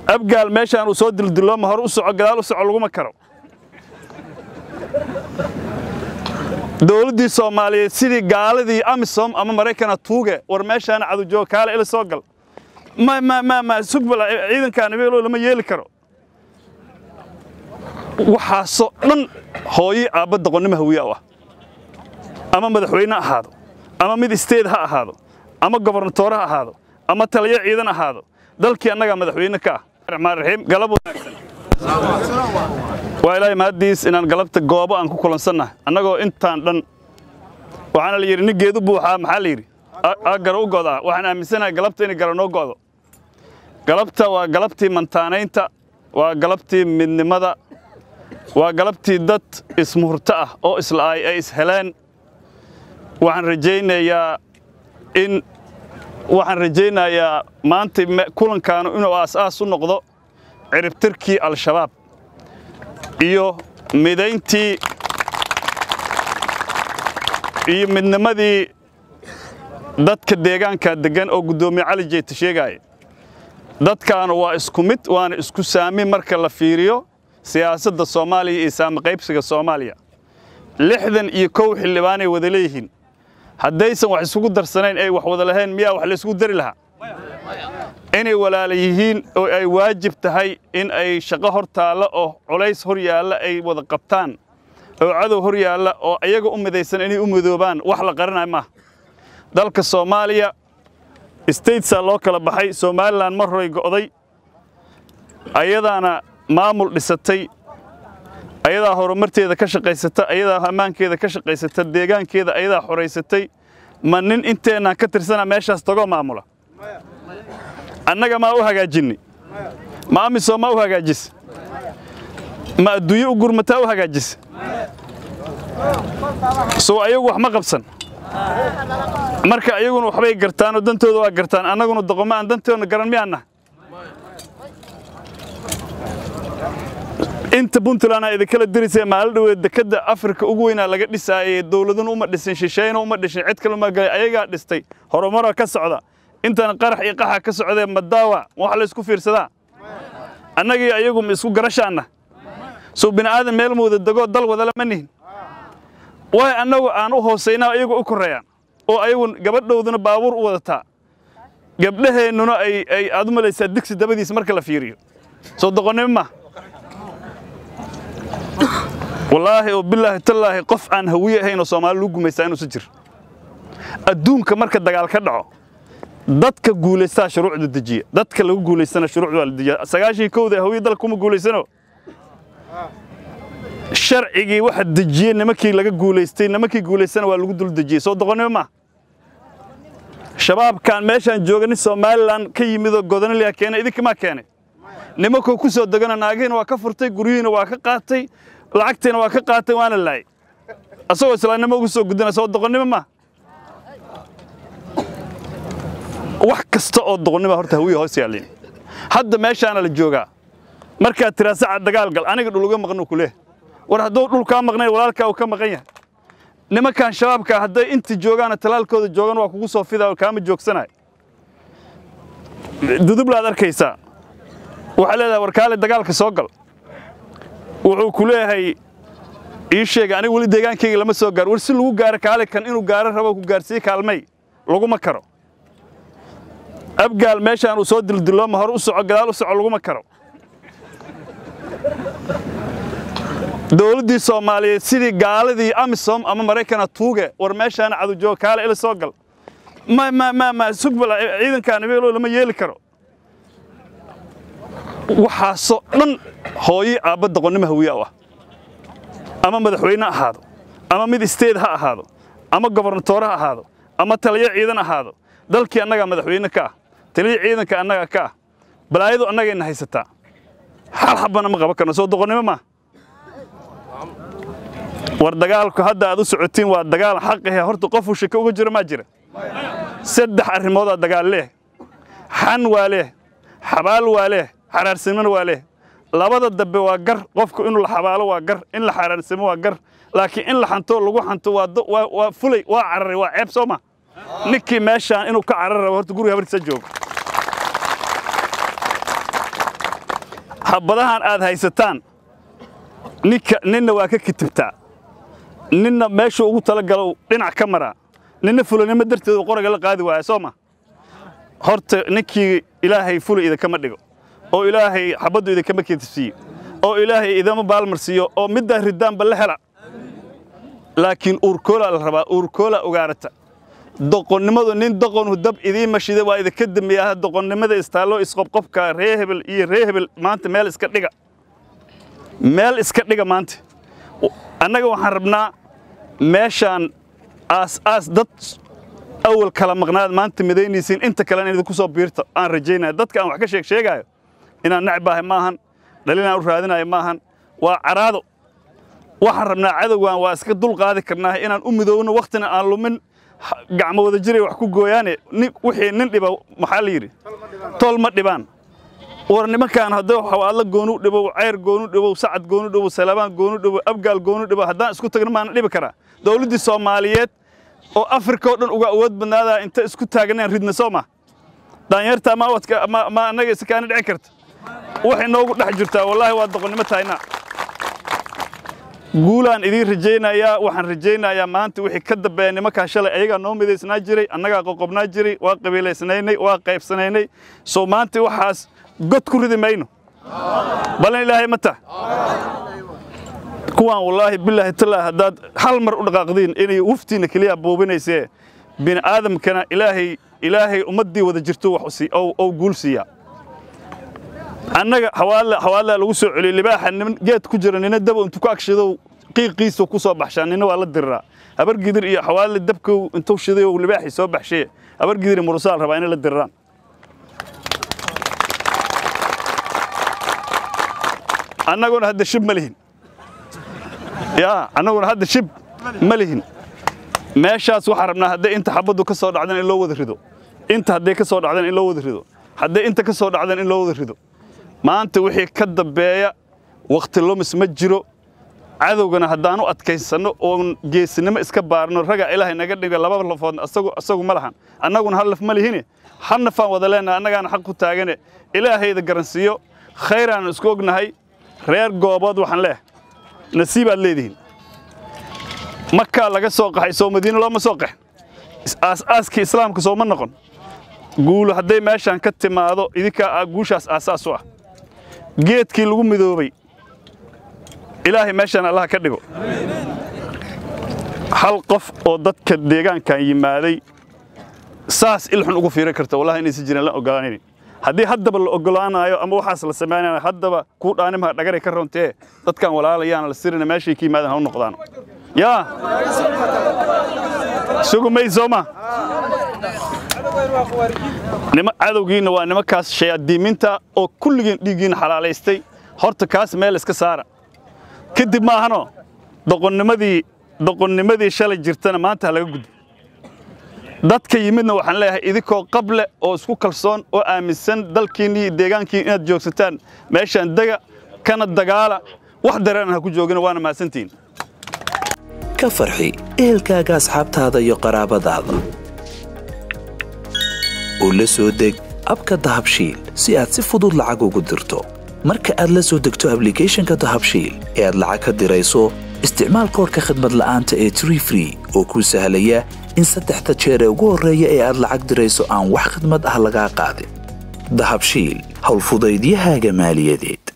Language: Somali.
abgaal meeshaan uu soo dildilooma hore u soco gadaal u soco laguma karo dowladdii soomaaliyeed sidii gaaladii amisom ama maraykana tuuge war meeshaana cadujooga kaale ila soo gal ma ma ma ma sugbal ciidankaan ibeelo lama yeeli karo waxaasoo dhan hooyi aabba doqonnimo hawiya u ah ama madaxweyne ahaado ama mid isteed ha ahaado ama gobernatoore ha ahaado ama taliyo ciidan ahaado dalkii annagaa madaxweyne ka ah raxmaan raxiim galab wanaagsan waa ilaahay mahaddiis inaan galabta goobo aan ku kulansannahay annagoo intaan dhan waxaana la yidhi nin geedu buuxaa maxaa la yidhi a gara u godaa waxaan aaminsanahay galabta inay gara noo go'do galabta waa galabtii mantaanaynta waa galabtii midnimada waa galabtii dad ismuhurto ah oo isla'ay ay isheleen waxaan rajaynayaa in waxaan rajaynayaa maanta kulankaanu inuu aas-aas u noqdo ciribtirkii al-shabaab iyo midayntii iyo midnimadii dadka deegaanka deggan oo guddoomiye cali jeyta sheegaaya dadkaanu waa isku mid waana isku saami marka la fiiriyo siyaasadda soomaaliya iyo saami qaybsiga soomaaliya lixdan iyo kow xildhibaanay wada leeyihiin haddaysan wax isugu darsanayn ay wax wada lahayn miyaa wax laysgu dari lahaa inay walaala yihiin oo ay waajib tahay in ay shaqo hor taalla oo culays hor yaalla ay wada qabtaan oo cadow hor yaalla oo ayaga u midaysan inay u midoobaan wax la qaranayo maaha dalka soomaaliya statesaa loo kala baxay somalilan mar horay go'day ayadaana maamul dhisatay ayadaa horumarteeda ka shaqaysata ayadaa ammaankeeda ka shaqaysata deegaankeeda ayadaa xoraysatay ma nin inteennaan ka tirsana meeshaas tagoo maamula annaga maa u hagaajinni ma amiso maa u hagaajis ma adduunye u gurmataa u hagaajis sow ayagu wax ma qabsan marka ayaguna waxbay gartaanoo dantooda waa gartaan annaguna doqomo aan dantoodna garan miyaanna inta puntland aa idinkala dirisee maalin dhoweed dekedda afrika ugu weynaa laga dhisaayey dowladuna uma dhisin shisheeyna uma dhishin cid kale uma galay ayagaa dhistay horumara ka socda intan qarax iyo qaxa ka socdee madaawa wax la isku fiirsadaa annagii ayagu ma isku garashaanna sow bini aadan meel mooda degoo dal wadala ma nihin waay annagu aan u hoosaynaa ayagu u korreeyaan oo ayagu gabadhowduna baabuur u wadataa gabdhaheennuna ay aad u malaysaa digsi dabadiis marka la fiiriyo soo doqonnimo ma wallaahi oo bilaahi tallaahi qof aan hawiye ahayn oo soomaali lagu gumaystaa inuusan jir adduunka marka dagaal ka dhaco dadka guulaystaa shuruucda dejiya dadka lagu guulaystana shuruucda waa la dejiya sagaashii kowda hawiye dalka kuma guulaysano sharcigii waxa dejiyey nimankii laga guulaystay nimankii guulaystana waa lagu dul dejiyey soo doqonnimo ma shabaabkan meeshaan jooga nin somalilan ka yimidoo godonaliya keenay idinkamaa keenay nimankoo ku soo degana naagihiina waa ka furtay guryihiina waa ka qaatay lacagtiina waa ka qaatay waana laayay asagoo islaamnimo ugu soo gudana soo doqonnimo ma wax kasta oo doqonnima horta hawiya hoos yaallin hadda meeshaana la joogaa markaad tiraa saca dagaal gal aniga dhul uga maqnu ku leeh war hadduu dhul kaa maqnayn walaalkaa uu ka maqan yahay nimankan shabaabka hadday inta joogaana talaalkooda joogan waa kugu soo fidaa kaama joogsanayo dudublaad arkaysaa waxaa leedahay warkaale dagaalka soo gal wuxuu ku leeyahay ii sheega aniga weli deegaankayga lama soo gaar war si lagu gaaro kaale kan inuu gaaro rabo ku gaarsiiye kaalmay laguma karo abgaal meeshaan uu soo dildilooma hore u soco gadaal u soco laguma karo dowladdii soomaaliyeed sidii gaaladii amisom ama maraykana tuuge war meeshaana cadujooga kaale ila soo gal ma ma ma ma sugbal ciidankaan ibeelo lama yeeli karo waxaasoo dhan hooyi aabba doqonnimo hawiya u ah ama madaxweyne ahaado ama mid isteed ha ahaado ama gobernatoore ha ahaado ama taliyo ciidan ahaado dalkii annagaa madaxweyne ka ah taliyo ciidanka annaga ka ah balaayadu annagayna haysataa xal xabbana ma qaban karno soo doqonnimo maa war dagaalku hadda aad u socotiin waa dagaal xaqahe horta qofuu shaka uga jiro maa jira saddex arrimoodaa dagaal leeh xan waa leeh xabaal waa leeh xaraarsimona waa leeh labada dambe waa gar qofku inuu la xabaalo waa gar in la xaraarsimo waa gar laakiin in la xanto lagu xanto waa fulay waa cararay waa ceeb soo ma ninkii meeshaan inuu ka carar rabo horta guriga habartiisa joogo habadahan aad haysataan ninka ninna waa ka kitibtaa ninna meeshuu ugu talagalow dhinac ka maraa ninna fulanimo darteedu qoraga la qaadi waaya soo ma horta ninkii ilaahay fuli idinkama dhigo oo ilaahay xabaddu idinkama kitibsiiyo oo ilaahay idama baalmarsiiyo oo middaa ridaanba la hela laakiin uurkoolaa la rabaa uurkoolaa ogaarata doqonnimadu nin doqonu dab idiin mashida waa idinka dambeeya doqonnimada istaallo isqobqobka ree hebel iyo ree hebel maanta meel iska dhiga meel iska dhiga maanta annaga waxaan rabnaa meeshaan aas aas dad awal kala maqnaad maanta midaynaysiin inta kalena idinku soo biirta aan rajaynaya dadka aan wax ka sheeg sheegaayo inaan necbaahay maahan dhalinaan u raadinayo maahan waa caraado waxaan rabnaa cadowgan waa iska dul qaadi karnaa inaan u midoowno wakhtina aan lumin gacmo wada jiray wax ku gooyaane wixii nin dhiba maxaa la yidhi tol ma dhibaan war nimankaan haddii xawaadla goonu dhibow ceyr goonu dhibow sacad goonu dhibow salabaan goonu dhibow abgaal goonu dhibow haddaan isku tagna maana dhibi karaa dawladdii soomaaliyeed oo afrika oo dhan uga awood badnaadaa inta isku taaganeen ridna soo ma daanyartaa ma wadka ma annaga isakaana dhici karta waxay noogu dhex jirtaa wallaahi waa doqonnimo tahayna guulaan idiin rajaynayaa waxaan rajaynayaa maanta wixii ka dambeeya nimankaa shalay ayagaa noo midaysnaa jiray annagaa qoqobnaa jiray waa qabiilaysnaynay waa qaybsanaynay soo maanta waxaas god ku ridi mayno balan ilaahay ma tah kuwaan wallaahi bilaahi tallaahi haddaad hal mar u dhaqaaqdiin inay wuftiinna keliya buubinaysee bini aadamkana ilaahay ilaahay ummaddii wada jirto wax ou guul siiyaa annaga xawaadlaa lagu soo celiyey libaaxa niman geed ku jira nina daba intuu ku agshidow qiiqiisa ku soo baxshaa nina waa la diriraa habar gidir iyo xawaadle dabkow intuu shiday oo libaaxii soo baxshee habar gidir iyo murusaal rabaa inay la diriraan annaguna hadda shib ma lihin yaa annaguna hadda shib ma lihin meeshaas waxaan rabnaa hadday inta xabaddu ka soo dhacdan in loo wada rido inta hadday ka soo dhacdan in loo wada rido hadday inta ka soo dhacdan in loo wada rido maanta wixii ka dambeeya wakhti lumis ma jiro cadowgana haddaan u adkaysanno oon geesinimo iska baarno raga ilaahay naga dhiga laba lafood asagu ma lahan annaguna hal laf ma lihine hal nafaan wada leenahay annagaana xaq ku taagane ilaahayda garansiiyo khayraanu isku ognahay reer goobood waxaan leeh nasiibaad leedihiin makaa laga soo qaxay soo madiino looma soo qaxin aas-aaskii islaamka sooma noqon guulu hadday meeshaan ka timaado idinkaa guushaas aasaas u ah geedkii lagu midoobay ilaahay meeshaan allaha ka dhigo hal qof oo dadka deegaankan yimaaday saas ilxun ugu fiiran karta wallahi inaysan jirin la ogolaanaynin haddii haddaba la ogolaanayo ama waxaas la samaynayo haddaba kuu dhaanimaha dhagaray ka rontee dadkan walaalayaana la sirina meeshay ka yimaadaan ha u noqdaan yaa sugu may sooma nima cadowgiinna waa nimankaas shayaadiiminta oo kulligiin dhiiggiinna xalaalaystay horta kaas meel iska saara kadib maahano doqonnimadii doqonnimadii shalay jirtana maanta ha laga gudbo dadka yimidna waxaan leeyahay idinkoo qable oo isku kalsoon oo aaminsan dalkiinni iyo deegaankiin inaad joogsataan meeshaan dega kana dagaala wax dareenan ha ku joogina waana mahadsantihiin ka farxi ehelkaaga asxaabtaada iyo qaraabadaada oo la soo deg abka dahabshiil si aad si fudud lacag ugu dirto marka aad la soo degto ablicathonka dahabshiil ee aad lacag ka dirayso isticmaal koorka khadmad la'aanta ee tree free oo kuu sahlaya in saddexda jeer ee ugu horreeya ee aad lacag dirayso aan wax khadmad ah lagaa qaadin dahabshiil howlfudaydiyahaaga maaliyadeed